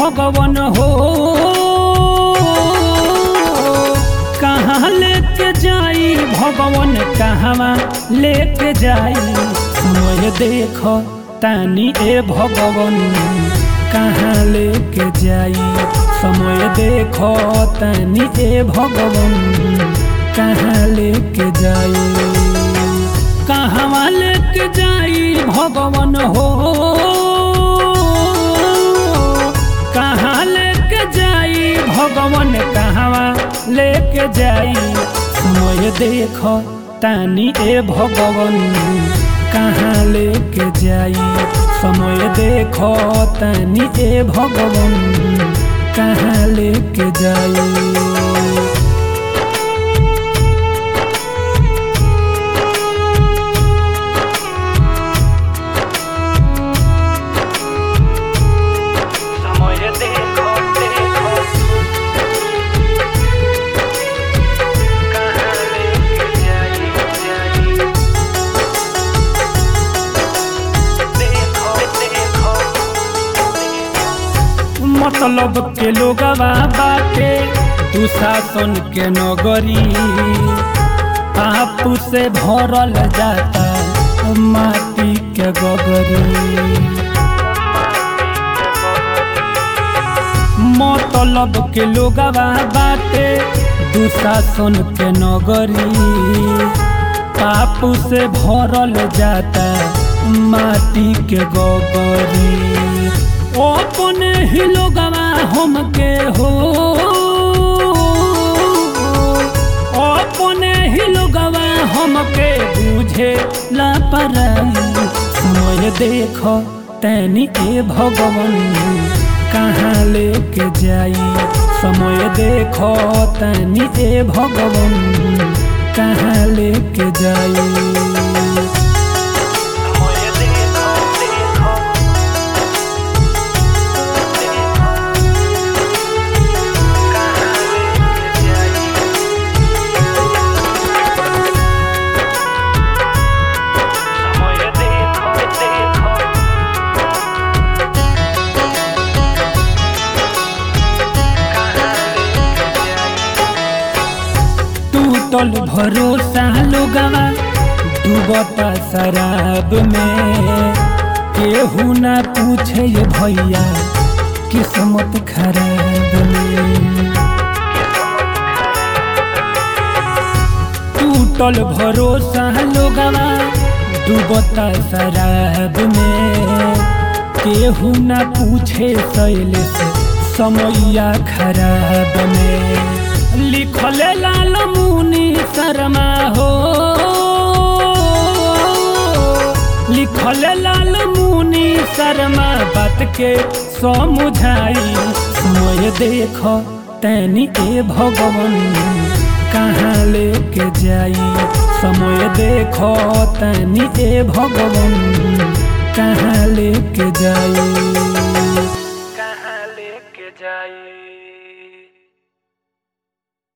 भगवान हो कहाँ लेके जाई भगवान कहवा लेके जाई समय देख तानी ए भगवान कहाँ लेके जाई समय देख तानी ए भगवान कहाँ लेके जाई कहवा लेके जाई भगवान हो कहाँ लेके जाई भगवान कहवा लेके जाई समय देख तानी ए भगवान कहाँ लेके जाई समय देख तानी ए भगवान कहाँ लेके जाई समय देखो देखो कहाँ लेके जाई जाई देखो देखो मतलब के लोगवा बाटे दुशासन के नगरी पाप से भरल जाता माटी के गगरी मतलब के लोगवा बाटे दुशासन के नगरी पाप से भरल जाता माटी के गगरी अपने ही लोगवा हमके हो अपने ही लोगवा हमके बुझे लापरवाही समय देख तैनी ए भगवान कहाँ लेके जाई समय देख तैनी ए भगवान कहाँ लेके जाई समय देखो देखो कहाँ लेके जाई समय देखो देखो कहाँ लेके जाई टूटल भरोसा लोगवा डूबता शराब में केहू ना पूछे ये भैया किस्मत खराब में टूटल भरोसा लोगवा डूबता शराब में केहू ना पूछे शैल से समैया खराब में लिखल लाल मुनि शर्मा हो लिखल लाल मुनि शर्मा बात के समझाई समय देख तैनी ए भगवान कहाँ लेके जाई समय देख तैनी ए भगवान कहाँ लेके जाई